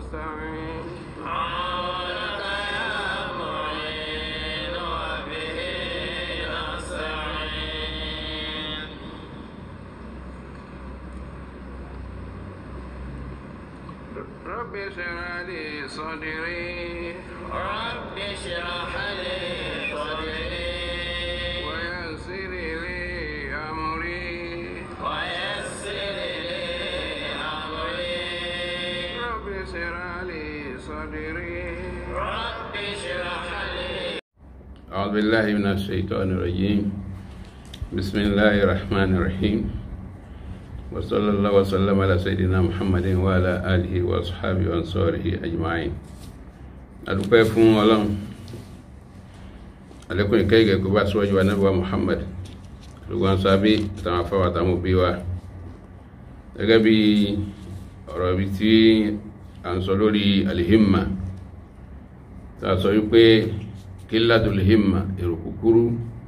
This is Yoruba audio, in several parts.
نستعين عونك يا معين وبه نستعين رب اشرح لي صدري رب اشرح لي صدري ويسر لي أمري ويسر لي امري رب اشرح لي صدري رب اشرح لي أعوذ بالله من الشيطان الرجيم بسم الله الرحمن الرحيم وصلى الله وسلم على سيدنا محمد وعلى آله وأصحابه وأنصاره أجمعين adúpẹ́ fún ọlọ́run alẹ́kùn ìkẹ́ ìgẹ̀ kó bá síwájú wa nábì wa Muhammad lùgbọ́n sábẹ́ àtàwọn afáwà àtàwọn òbí wa gẹ́gẹ́ bí ọ̀rọ̀ ibi tí a ń sọ lórí alihimma tá a sọ wípé kíládùl himma èrò kúkúrú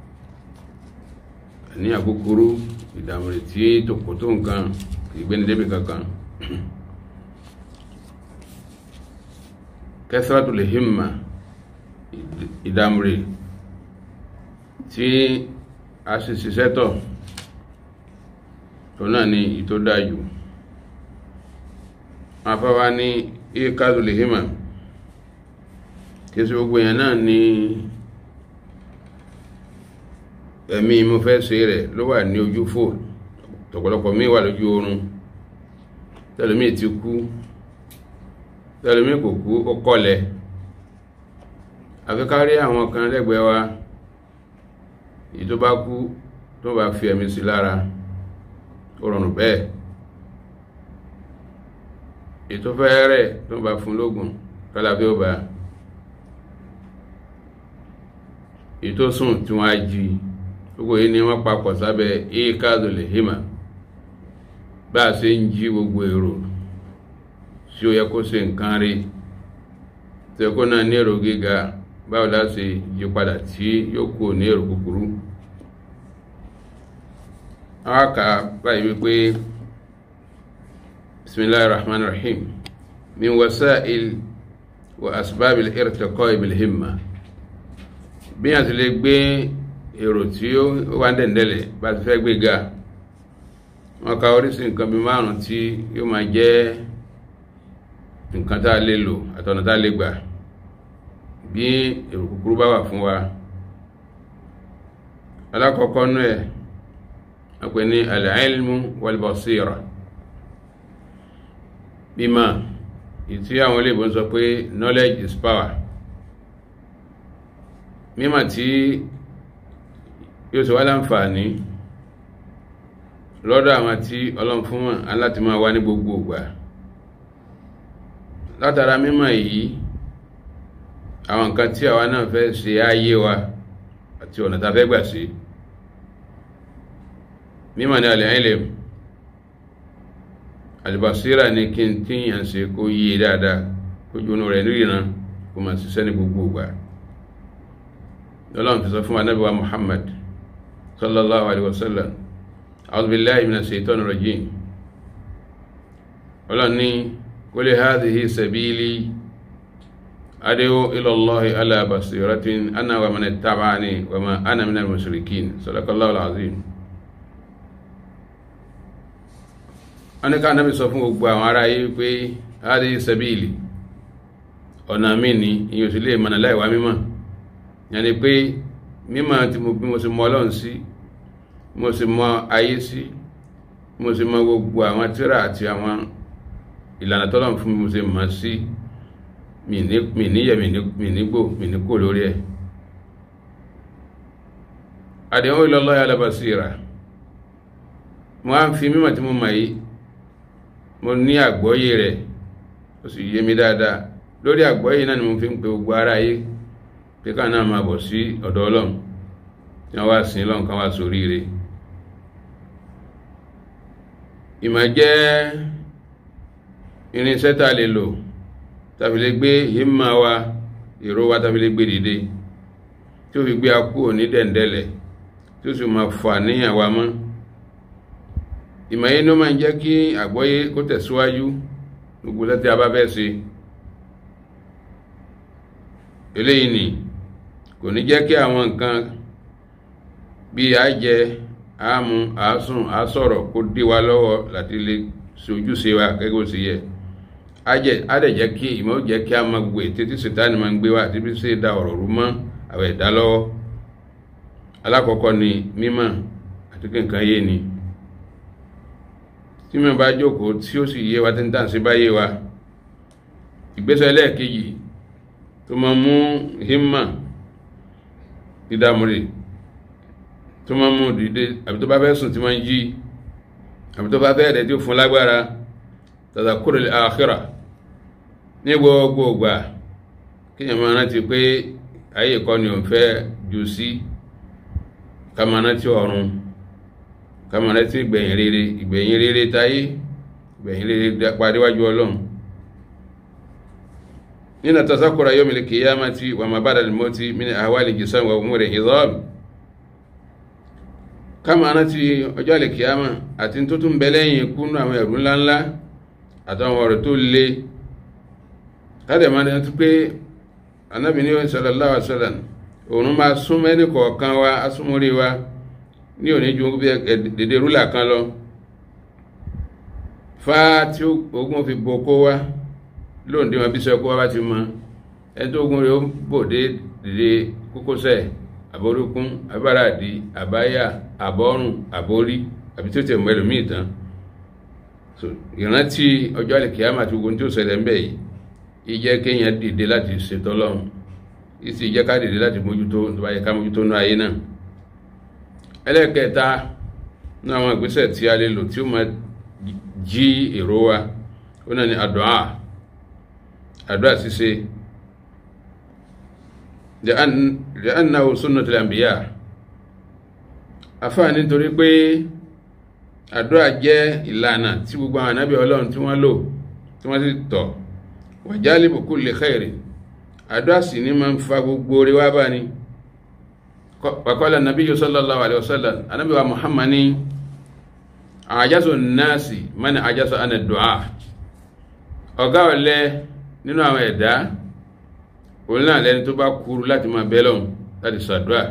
ní àkúkúrú ìdàmúrè tí tòkó tó nǹkan ìgbéni débi kankan kẹsàrátùl himma ìdàmúrè tí a sì ṣiṣẹ́ tọ̀ tó náà ní ìtó dájú afáwa ní ìkádùl himma kí sí gbogbo èèyàn náà ní ẹ̀mí mo fẹ́ ṣe rẹ̀ ló wà ní ojú fò tọ̀pọ̀lọpọ̀ mi wà lójú oorun tẹlẹmí ti kú tẹlẹmí kò kú ó kọlẹ̀ àfi ká rí àwọn kan lẹ́gbẹ̀ẹ́ wa èyí tó bá kú tó bá fi ẹ̀mí sí lára ó rọrùn bẹ́ẹ̀ èyí tó fẹ́ rẹ̀ tó bá fún lóògùn kálàfí ó bá èyí tó sùn tí wọ́n á jí gbogbo yìí ni wọ́n papọ̀ sábẹ́ ikadul hima bá a ṣe ń jí gbogbo èrò tí ó yẹ kó ṣe nǹkan rí tí ó kó náà ní èrò gíga báwo la ṣe yí padà tí yóò kú ní èrò kúkúrú àwọn kà báyìí wípé bismillahir rahmanir rahim min wasa'il wa asbabil irtiqa'i bil himma bí a ti lè gbé èrò tí ó wà dẹ̀ndẹ̀lẹ̀ bá ti fẹ́ gbé ga wọ́n ka oríṣi nǹkan bí márùn tí yóò máa jẹ́ nǹkan tá a lè lò àtọ̀nà tá a lè gbà bí èrò kúkúrú bá wà fún wa alákọ̀ọ́kọ́ nú ẹ̀ wọ́n pè ní al-ilmu wal-basira bímọ ìtí àwọn olóògbé sọ pé knowledge is power mímọ̀ tí yóò sọ wá láǹfààní lọ́dọ̀ àwọn tí ọlọ́run fún wọn aláti máa wá ní gbogbo ìgbà látara mímọ̀ yìí àwọn nǹkan tí àwa náà fẹ́ ṣe ayé wa àti ọ̀nà tá fẹ́ gbà sí mímọ̀ ní alẹ́ ilẹ̀ alìbàsíra ní kí n tíyàn ṣe kó yíye dáadáa kó jónú rẹ̀ níriran kó máa ṣiṣẹ́ ní gbogbo ìgbà lọ́lọ́run fi sọ fún anábí wa muhammad sallallahu alaihi wasallam a'udhu billahi minash shaitanir rajim ọlọ́run ní qul hadhihi sabili ad'u ila allahi ala basiratin ana wa man ittaba'ani wa ma ana minal mushrikin sadaqallahu alazim wọ́n ní ká anábí sọ fún gbogbo àwọn ará yìí pé hadhihi sabili ọ̀nà mi ni ìyẹn sì lè mọ̀nà láìwá mímọ̀ yàní pé mímọ̀ tí mo bí mo sì mọ ọlọ́run sí mo sì mọ ayé sí mo sì mọ gbogbo àwọn tírà àti àwọn ìlànà tọ́lọ́run fún mi mo sì mọ̀ sí mi níyẹ̀ mi nígbò mi níkò lórí ẹ̀ àdéhùn ilallahi ala basira mo á ń fi mímọ̀ tí mo mọ̀ yìí mo ní àgbọ́yé rẹ̀ ó sì yé mi dáadáa lórí àgbọ́yé náà ni mo fi ń pe gbogbo ara yìí pé ká náà máa bọ̀ sí ọ̀dọ̀ ọlọ́run tí wọ́n wá sí ọlọ́run kan wá sórí rẹ̀ ìmọ̀ jẹ́ irinṣẹ́ tá a lè lò tàbí lè gbé himma wa èrò wa tàbí lè gbé dìde tí ó fi gbé akú ní dẹ̀ndẹ̀lẹ̀ tí ó sì máa fà níyàn wa mọ́ ìmọ̀ yìí ló máa ń jẹ́ kí àgbọ́yé kó tẹ̀síwájú gbogbo lẹ́tí a bá fẹ́ ṣe eléyìí ni kò ní jẹ́ kí àwọn nǹkan bí a jẹ àmú àásùn àásọ̀rọ̀ kó dí wa lọ́wọ́ láti lè sojúṣe wa gẹ́gẹ́ bó ṣe yẹ á dẹ̀ jẹ́ kí ìmọ̀ jẹ́ kí a máa gbé títí sètáni máa ń gbé wa àti bí ṣe da ọ̀rọ̀ rú mọ́ àwọn ẹ̀dá lọ́wọ́ alákọ̀ọ́kọ́ ni mímọ̀ àti kí nǹkan yé ni tí mi bá jókòó tí ó sì yé wa tí ń tàn sí bá yé wa ìgbésẹ̀ lẹ́ẹ̀kejì tó máa mú himma dídámúrè tó máa mú dìde àbí tó bá fẹ́ sùn tí máa ń jí àbí tó bá fẹ́ rẹ̀ tí ó fún lágbára tadhakkur al-akhirah ní gbogbo ìgbà kíyàn máa rántí pé ayé kọ́ ni òun fẹ́ jù sí ká máa rántí ọ̀run ká máa rántí ìgbẹ̀yìn rere ìgbẹ̀yìn rere táyé ìgbẹ̀yìn rere padíwájú ọlọ́run nínú tasakura yawmil qiyamati wa ma ba'da al-mawti min ahwali jisam wa umuri idham ká máa rántí ọjọ́ àlèkìyàmà àti tó tún bẹ lẹ́yìn ikú nínú àwọn ẹ̀rù ńláńlá àtàwọn ọ̀rọ̀ tó le tádẹ̀ máa rántí pé anábì ní sallallahu alaihi wasallam òun máa sún mẹ́ni kọ̀ọ̀kan wa asúnmórí wa ní òní ju bí dédé rúlà kan lọ fa tí ogun fi bo kó wa lóòndé wọn bí sọ kó wa bá ti mọ ẹni tó ogun rẹ̀ ó bòdé dédé kókósẹ̀ àbórúkún abáràdì àbáyà àbọ́rùn àbórí àbí tó tẹ̀ mọ́ ẹlòmíì tán so ìrántí ọjọ́ àlèkìyàmà àti ogun tí ó ṣẹlẹ̀ ń bẹ̀ yìí ìjẹ́ kéèyàn dìde láti ṣètò Ọlọ́run ìsì ìjẹ́ ká dìde láti mójútó tó bá yẹ ká mójútó ní ayé náà ẹlẹ́ẹ̀kẹta ní àwọn ìgbésẹ̀ tí a lè lò tí ó máa jí èrò wa ó náà ní àdúà àdúà ṣíṣe li'annahu sunnatul anbiya afáà nítorí pé àdúrà jẹ́ ìlànà tí gbogbo àwọn ànábì ọlọ́run tí wọ́n lò tí wọ́n sì tọ̀ wa jalibu kulli khairi àdúrà sì ní máa ń fa gbogbo orí wá bá ní wa qala nabiyyu sallallahu alaihi wasallam ànábì wa muhammad ní àjásò náàsì man àjásò àna du'a ọ̀gá ọ̀lẹ nínú àwọn ẹ̀dá òun náà lẹni tó bá kúrú láti máa bẹ́ lọ́hùn láti sàdúrà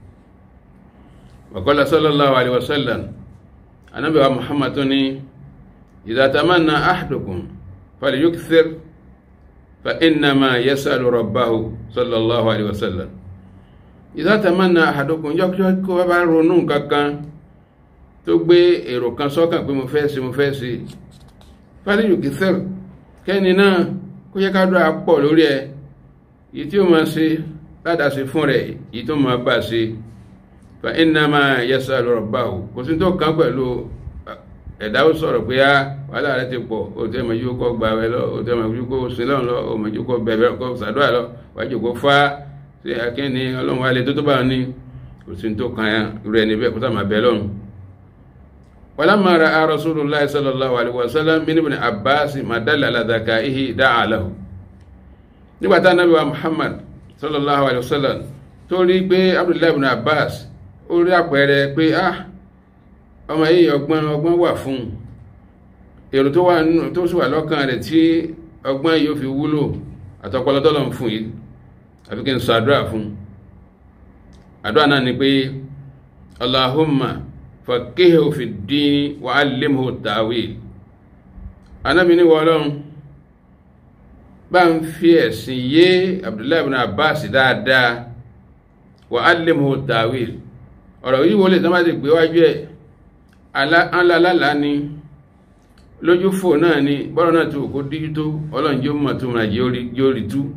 wa qala sallallahu alaihi wasallam anabi wa muhammad tó ní idha tamanna ahadukum falyukthir fa innama yasalu rabbahu sallallahu alaihi wasallam idha tamanna ahadukum yọkọ́ kó wá bá ronú kankan tó gbé èrò kan sọ́kàn pé mo fẹ́ sí mo fẹ́ sí falyukthir kẹ́ni náà kó yẹ ká dúrà pọ̀ lórí ẹ̀ yìí tí ó máa ṣe ládàá fún rẹ̀ yìí tó máa bá ṣe fa innama yasalu rabbahu kò sí tó kàn pẹ̀lú ẹ̀dá ó sọ̀rọ̀ pé á wàhálà rẹ̀ ti pọ̀ ó tẹ́ mọ̀jú kọ́ gba ẹ lọ ó tẹ́ mọ̀jú kó sílọ̀ lọ ó mọ̀jú kó bẹ̀rẹ̀ kó sàdúrà lọ wájú kó fá sí akíní ọlọ́run wa lè tó tó bá ní kò sí tó kàn rẹ̀ níbẹ̀ kó sàmà bẹ̀ lọ́run. walamma ra'a rasulullahi sallallahu alaihi wasallam min ibn abbas ma dalla ala dhakaihi da'a lahu nígbà tá nàbí wa muhammad sallallahu alaihi wasallam tó rí pé abdullahi ibn abbas ó rí àpẹẹrẹ pé ah ọmọ yìí ọgbọ́n ọgbọ́n wà fún èrò tó wà nínú tó sì wà lọ́kàn rẹ̀ tí ọgbọ́n yóò fi wúlò àtọpọlọ tọ́lọ̀ ń fún yìí àfi kí n sọ àdúrà fún àdúrà náà ni pé allahumma faqihu fi ddini wa allimhu ta'wil anábì ní wọ́ọ́lọ́run bá ń fi ẹ̀sìn yé abdullahi ibn abbas dáadáa wa allimhu ta'wil ọ̀rọ̀ yìí wọlé tán bá ti gbé wájú ẹ̀ alálàlá ni lójú fò náà ni bọ́rọ̀ náà tó kó díjú tó ọlọ́run jẹ́ mọ̀ tó máa yóò rí tú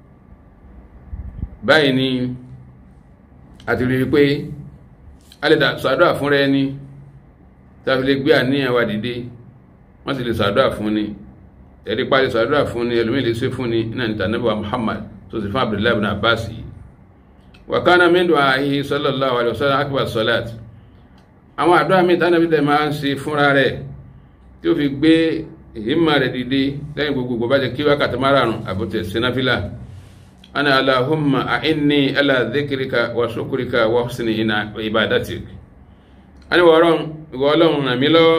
báyìí ni àti rí pé a lè sàdúrà fún rẹ ní tàbí lè gbé àníyàn wa dìde wọ́n sì lè sàdúrà fún ni ẹ̀rí parí sàdúrà fún ni ẹlòmí lè ṣe fún ni náà níta níbi wa Muhammad tó sì fún Abdullahi ibn Abbas yìí wàkánà min du'ahi sallallahu alaihi wasallam akbar salat àwọn àdúrà mi tánàbí tẹ̀ máa ń ṣe fúnra rẹ̀ tí ó fi gbé ìhìmà rẹ̀ dìde lẹ́yìn gbogbo bá jẹ́ kí wákàtí márùn-ún àbútẹ̀ sinafila ana allahumma a'inni ala dhikrika wa shukrika wa husni ibadatik ani wọ́rọ̀n ìwọ ọlọ́run ràn mí lọ́wọ́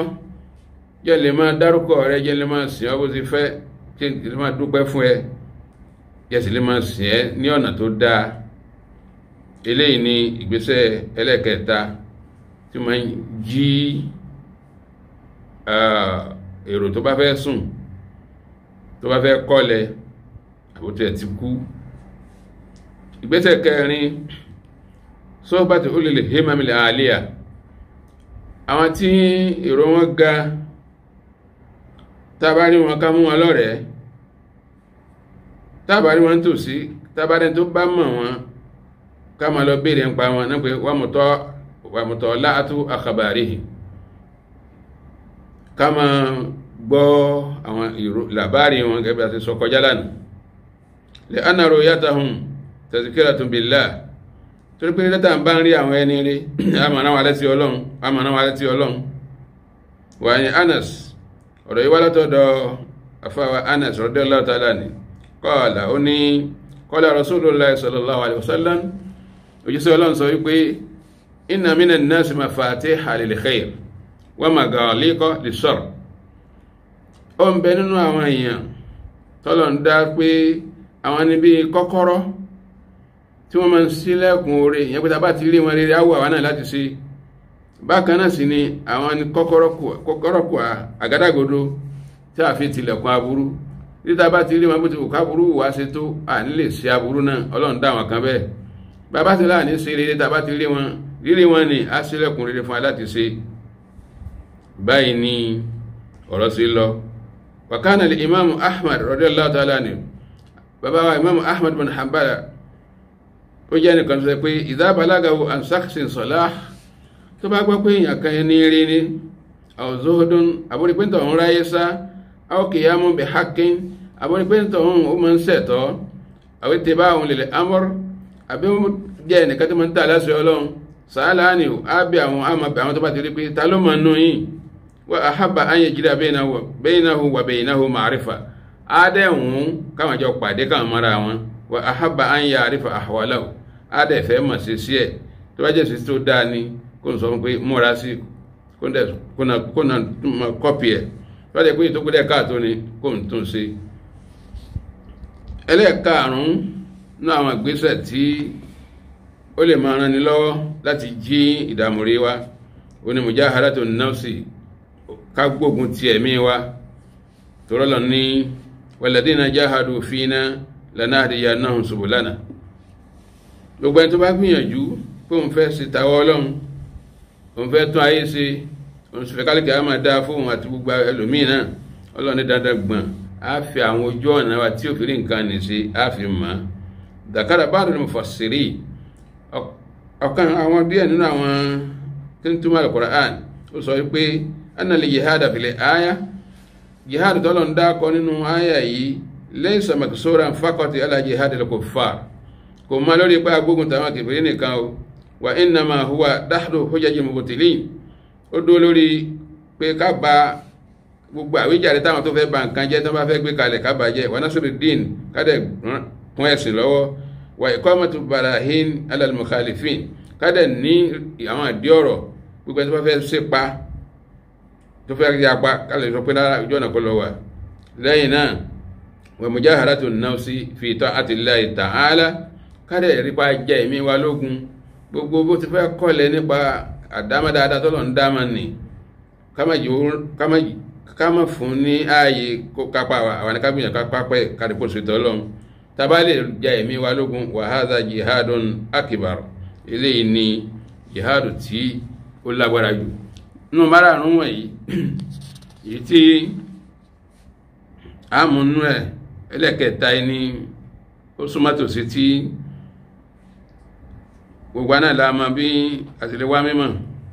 jẹ́ lè máa dárúkọ rẹ jẹ́ lè máa sìn ọ́ bó ti fẹ́ jẹ́ lè máa dúpẹ́ fún ẹ yẹsì lè máa sìn ẹ́ ní ọ̀nà tó dáa eléyìí ni ìgbésẹ̀ ẹlẹ́kẹta tí máa ń jí èrò tó bá fẹ́ sùn tó bá fẹ́ kọ́lẹ̀ àbótí ẹ̀ ti kú ìgbésẹ̀ kẹrin sọ́bàtì ó lè lè hé mamilẹ̀ àlíyà àwọn tí èrò wọn ga tábárí wọn ká mú wọn lọ́rẹ̀ẹ́ tábárí wọn tòsí tábárí tó bá mọ̀ wọn ká máa lọ béèrè ń pa wọn náà pé wà mọ̀tọ́ láàtú àkàbàrí ká máa gbọ́ àwọn làbárí wọn gẹ́gẹ́ bí a ti sọ kọjá lánàá lè ánàrò yàtà hùn tazkiratun billah torí pé lẹ́tà ń bá ń rí àwọn ẹni rí àmàrà wà létí ọlọ́run àmàrà wà létí ọlọ́run wà ní Anas ọ̀rọ̀ yìí wá látọ̀dọ̀ afáwa Anas radiyallahu ta'ala ni qala ó ní qala Rasulullah sallallahu alaihi wasallam òjíṣẹ́ ọlọ́run sọ wípé inna minan nasi mafatiha lil khair wa maghaliqa lis-sharr ó ń bẹ nínú àwọn èèyàn tọ́lọ̀ ń dá pé àwọn níbi kọ́kọ́rọ́ tí wọ́n máa ń sílẹ̀kùn oore ìyẹn pé tàbá ti rí wọn rere áwọ̀ àwọn náà láti ṣe bákan náà sì ni àwọn ni kọ́kọ́rọ́ kù àgádágodo tí a fi tilẹ̀kùn aburú tí tàbá ti rí wọn bó ti kò káburú wá ṣe tó à ní lè ṣe aburú náà ọlọ́run dá wọn kan bẹ́ẹ̀ bàbá ti láà ní ṣe rere tàbá ti rí wọn rírí wọn ni a sílẹ̀kùn rere fún wa láti ṣe báyìí ni ọ̀rọ̀ sí lọ wàkánà lè imam ahmad radiyallahu ta'ala ni bàbá wa imam ahmad bin hanbala ó jẹ́ nìkan tó sẹ pé idha balagahu an shakhsin salah tó bá gbọ́ pé èèyàn kan ní rí ní aw zuhdun àbúrípéntọ̀ ń ráyé sá aw qiyamun bi haqqin àbúrípéntọ̀ ń ó máa ń sẹ̀tọ́ aw ittiba'un lil amr àbí ó jẹ́ nìkan tó máa ń tà láṣẹ ọlọ́run sàálà ni á bí àwọn àmàbẹ̀ àwọn tó bá ti rí pé ta ló máa nù yìí wa ahabba an yajida bainahu wa bainahu ma'rifa adẹ́hùn káwọn jọ pàdé káwọn mara wọn wa ahabba an ya'rifa ahwalahu adẹ́fẹ́ mọ̀ sí sí ẹ̀ tó bá jẹ́ sí tó dáa ní kó n sọ fún pé múra sí kó na kọ́pì ẹ̀ tó bá jẹ́ pé tó kúdẹ̀ káàtó ni kó n tún sí ẹlẹ́ẹ̀karùn-ún ní àwọn ìgbésẹ̀ tí ó lè máa ran ni lọ́wọ́ láti jí ìdààmú rí wa onímùjáhàrátù nafsi ká gbógun ti ẹ̀mí wa tòrọ́lọ̀ ní walladhina jahadu fina lanahdiyannahum subulana gbogbo ẹni tó bá gbìyànjú pé òun fẹ́ ṣe tàwọ́ ọlọ́run òun fẹ́ tún ayé ṣe òun sì fẹ́ kálíkì á máa dáa fóun àti gbogbo ẹlòmíì náà ọlọ́run ní dandan gbọ̀n á fi àwọn ojú ọ̀nà wa tí òfin nǹkan ní ṣe á fi mọ̀ ọ́ dàkàrà ba'dul mufassiri ọ̀kan àwọn díẹ̀ nínú àwọn tí ń túmọ̀ al-Qur'an ó sọ pé anna li jihada fil aya jihad tọ́lọ̀ ń dákọ nínú aya yìí laysa maksuran faqati ala jihadil kuffar kò má lórí pé agbógun tàwọn kèfèrè nìkan o wa innama huwa dahdu hujajil mubtilin ó dó lórí pé ká ba gbogbo àwíjàre táwọn tó fẹ́ ba nǹkan jẹ́ tó bá fẹ́ gbé kalẹ̀ ká bàjẹ́ wa nasruddin kádẹ̀ kún ẹ̀sìn lọ́wọ́ wa iqamatu barahin ala al-mukhalifin kádẹ̀ ní àwọn àdí ọ̀rọ̀ gbogbo ẹni tó bá fẹ́ ṣèpa tó fẹ́ rí apá kálẹ̀ sọ pé lára ìjọ ọ̀nà kọ́ lọ wà lẹ́yìn náà wa mujaharatu nafsi fi ta'ati Allahi ta'ala kádẹ̀ rípa jẹ́ ìmí wa lógun gbogbo bó ti fẹ́ kọ́lẹ̀ nípa àdámadáadáa tọ́lọ̀ ń dáma nì kámà fún ní ààyè kó kápá àwọn akábìyàn kápá pẹ́ kádìpò ṣètò ọlọ́run tábà lè jẹ́ ìmí wa lógun wa hadha jihadun akbar eléyìí ni jihadu tí ó lágbára jù nínú márààrún wọ̀nyí èyí tí àmúnú ẹ̀ ẹlẹ́kẹta ní ó súnmọ́ tòsí tí gbogbo náà la mọ̀ bí àtìlẹ́wà mímọ̀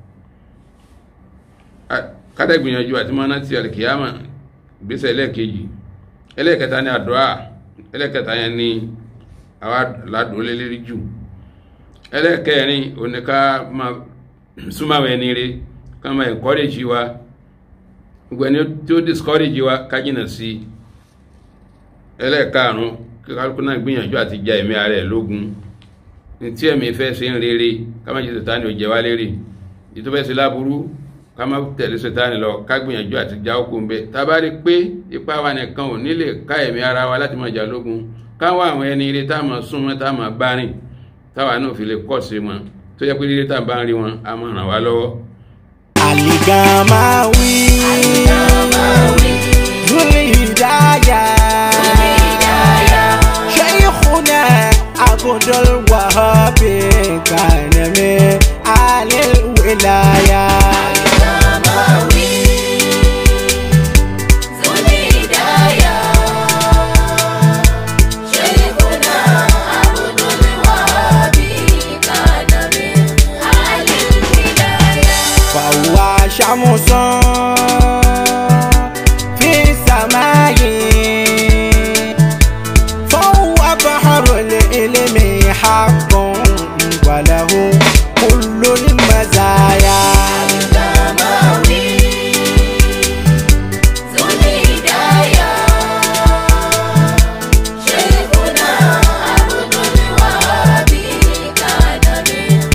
kádẹ́gbìyànjú àti mọ́ná ti alìkìyàmà ìgbésẹ̀ ẹlẹ́kejì ẹlẹ́kẹta ní àdúrà ẹlẹ́kẹta yẹn ní àwọn aládùn lélẹ́rí jù ẹlẹ́kẹrin oníká máa súnmọ́ ẹni rẹ̀ ká máa encourage wa gbogbo ẹni tí ó discourage wa ká jìnà sí ẹlẹ́ẹ̀karùn kíkálukú náà gbìyànjú àti ja ẹ̀mí ara ẹ̀ lógun ní tí ẹ̀mí fẹ́ ṣe ń rere ká má jẹ́ sètáni ò jẹ wá lérè èyí tó fẹ́ ṣe láburú ká má tẹ̀lé sètáni lọ ká gbìyànjú àti já okùn bẹ́ẹ̀ tá a bá rí pé ipá wa nìkan ò nílè ká ẹ̀mí ara wa láti máa jà lógun káwọn àwọn ẹni ilé tá a máa súnmọ́ tá a máa bá rìn táwa náà fi lè kọ́ sí wọn tó yẹ pé ilé tá a bá ń rí wọn a máa ràn wá lọ́wọ́. Aligamawi Zuli Hidaya Shaykhuna Abdul Wahhab Kanami Alil Wilaya